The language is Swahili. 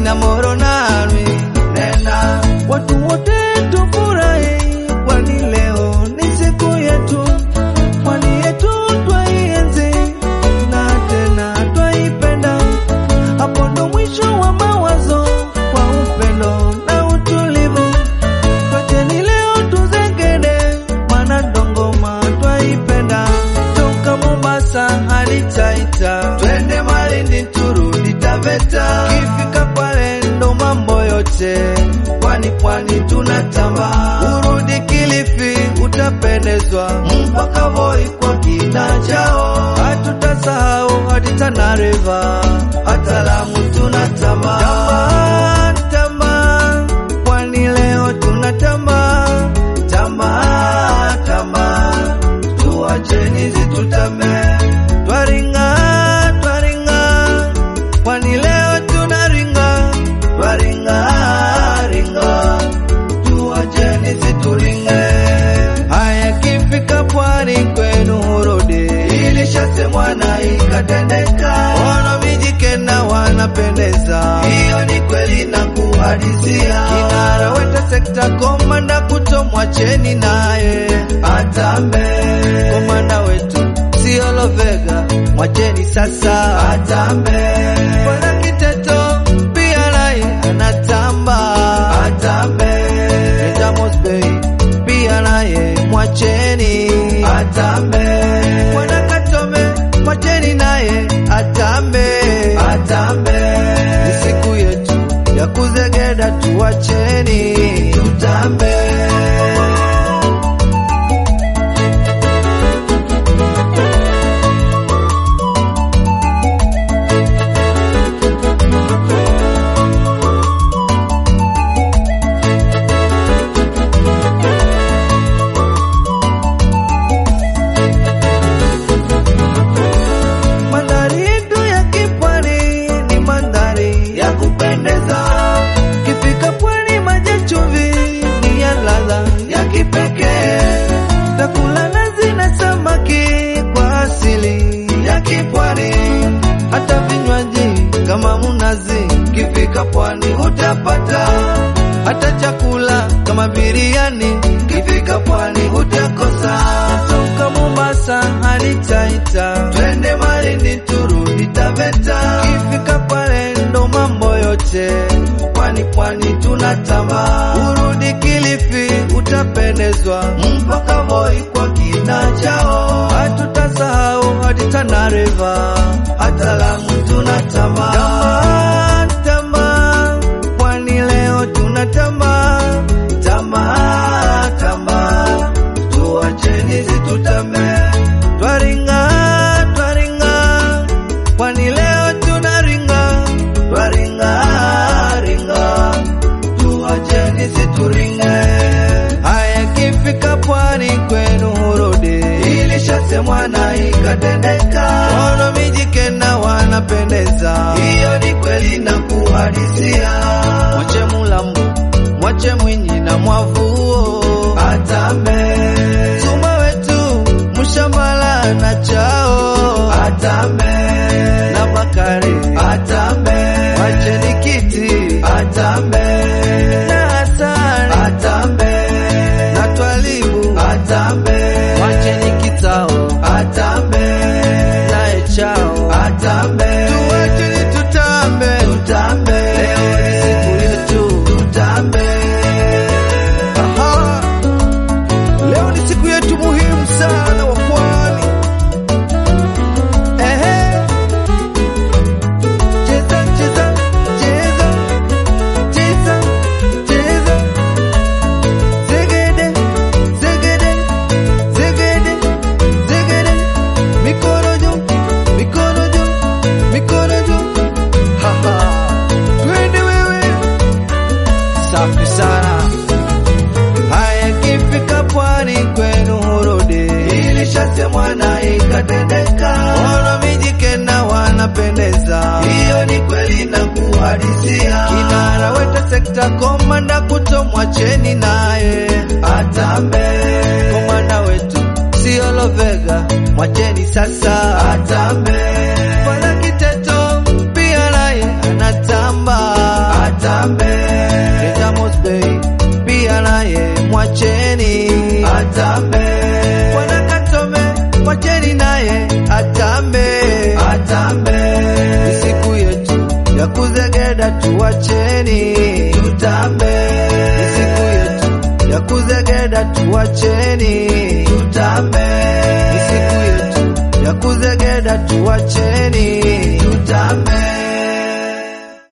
na Moro nami nena, watu wote tufurahi, kwani leo ni siku yetu, pwani yetu twaienzi na tena twaipenda. Hapo ndo mwisho wa mawazo kwa upendo na utulivu. Twacheni leo tuzengede, maana ndo ngoma twaipenda. Toka Mombasa hadi Taita, twende Malindi turudi Taveta. Kifika pale ndo mambo yote, pwani pwani tunatamba. Urudi Kilifi utapendezwa, mpaka Voi kwa kina chao. Hatutasahau hadi Tana River, hata Lamu tunatamba. Tamba, tamba, pwani leo tunatamba. Tamba, tamba, tuacheni zitutame. Twaringa, twaringa, pwani leo tunaringa. Twaringa, ringa, tuacheni zituringe. Haya, kifika pwani kwenu hurudi, ilishasemwa na ikatendeka. Wana Mijikenda wanapendeza, hiyo ni kweli na kuhadisia. Kinara weta sekta, komanda kuto, mwacheni naye atambe. Komanda wetu sio Lovega, mwacheni sasa atambe. Bwana Kiteto pia naye anatamba atambe. Reza Mosbey pia naye mwacheni atambe. Bwana Katome mwacheni naye atambe atambe. Ni siku yetu ya kuzegeda, tuacheni tutambe. Mandhari yetu ya kipwani ni mandhari ya kupendeza. Kifika pwani, maji ya chumvi ni ya ladha ya kipekee. Takula nazi na samaki kwa asili ya kipwani, hata vinywaji kama munazi. Kifika pwani utapata hata chakula kama biriani. Kifika pwani utakosa. Toka Mombasa hadi Taita, twende Malindi turudi Taveta. Kifika pale ndo mambo yote, pwani pwani tunatamba. Urudi Kilifi utapendezwa, mpaka Voi kwa kina chao. Hatutasahau hadi Tana River, hata Lamu tunatamba. Tamba, tamba, pwani leo tunatamba. Tamba, tamba, tuacheni zitutame. Twaringa, twaringa, pwani leo tunaringa. Twaringa, ringa, tuacheni zituringe. Haya, kifika pwani kwenu hurudi, ilishasemwa na ikatendeka. Wana Mijikenda wanapendeza, hiyo ni kweli na kuhadisia. Mwache Mulambo, mwache Mwinyi na Mwavuo atambe. Suma wetu Mshambala na Chao atambe, na Bakari atambe, wacheni kiti atambe, na Hassan atambe, na Twalibu atambe, wacheni kitao atambe, naye Chao atambe, tuwacheni tutambe, tutambe, leo ni siku yetu, tutambe. Aha. Leo ni siku yetu muhimu sana wa pwani. Ehe. Cheza, cheza, cheza, cheza, cheza. Zegede, zegede, zegede, zegede. Mikono juu, mikono juu, mikono juu. Ha, ha. Twende wewe. Safi sana. Haya, kifika pwani kwenu hurudi, ilishasemwa na ikatendeka. Wana Mijikenda wanapendeza, hiyo ni kweli na kuhadisia. Kinara weta sekta, komanda kuto, mwacheni naye atambe. Komanda wetu sio Lovega, mwacheni sasa atambe. Bwana Kiteto pia naye anatamba kuzegeda tuwacheni, tutambe. Ni siku yetu ya kuzegeda tuwacheni, tutambe. Ni siku yetu ya kuzegeda tuwacheni, tutambe.